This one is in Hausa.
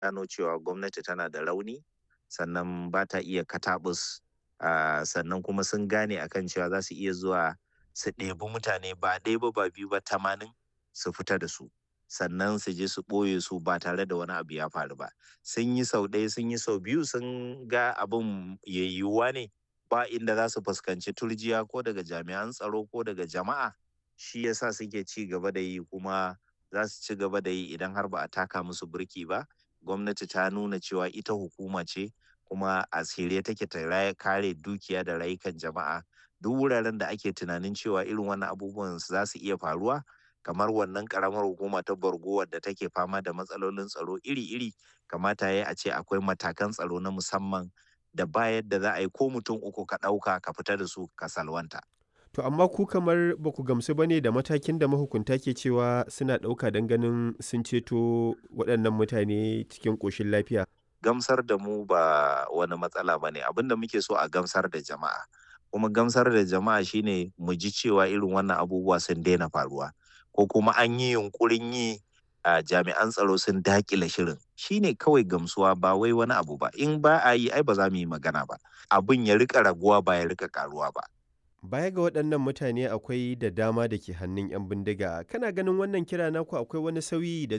gano cewa gwamnati tana da rauni sannan ba ta iya katabus uh, sannan kuma sun gane akan cewa za su iya zuwa su ɗebi mutane ba ɗaya ba ba biyu ba tamanin su fita da su sannan su je su ɓoye su ba tare da wani abu ya faru ba sun yi sau ɗaya sun yi sau biyu sun ga abin yayyuwa ne ba inda za su fuskanci turjiya ko daga jami'an tsaro ko daga jama'a shi yasa suke ci gaba da yi kuma za su ci gaba da yi idan har ba a taka musu burki ba gwamnati ta nuna cewa ita hukuma ce kuma a tsire take ta kare dukiya da rayukan jama'a duk wuraren da ake tunanin cewa irin wannan abubuwan za su iya faruwa kamar wannan karamar hukuma ta borgo wadda take fama da matsalolin tsaro iri-iri kamata ya a ce akwai matakan tsaro na musamman da ba yadda za a yi ko mutum uku ka ɗauka ka fita da su ka salwanta. To amma ku kamar ba ku gamsu ba ne da matakin da mahukunta ke cewa suna ɗauka don ganin sun ceto waɗannan mutane cikin ƙoshin lafiya. Gamsar da mu ba wani matsala ba ne abin da muke so a gamsar da jama'a. Kuma gamsar da jama'a shine mu ji cewa irin wannan abubuwa sun daina faruwa. Ko kuma an yi yunkurin yi a jami'an tsaro sun dakile shirin shine kawai gamsuwa ba wai wani abu ba in ba a yi ai ba za mu yi magana ba abin ya rika raguwa ba ya rika karuwa ba baya ga waɗannan mutane akwai da dama da ke hannun 'yan bindiga kana ganin wannan kira naku akwai wani sauyi da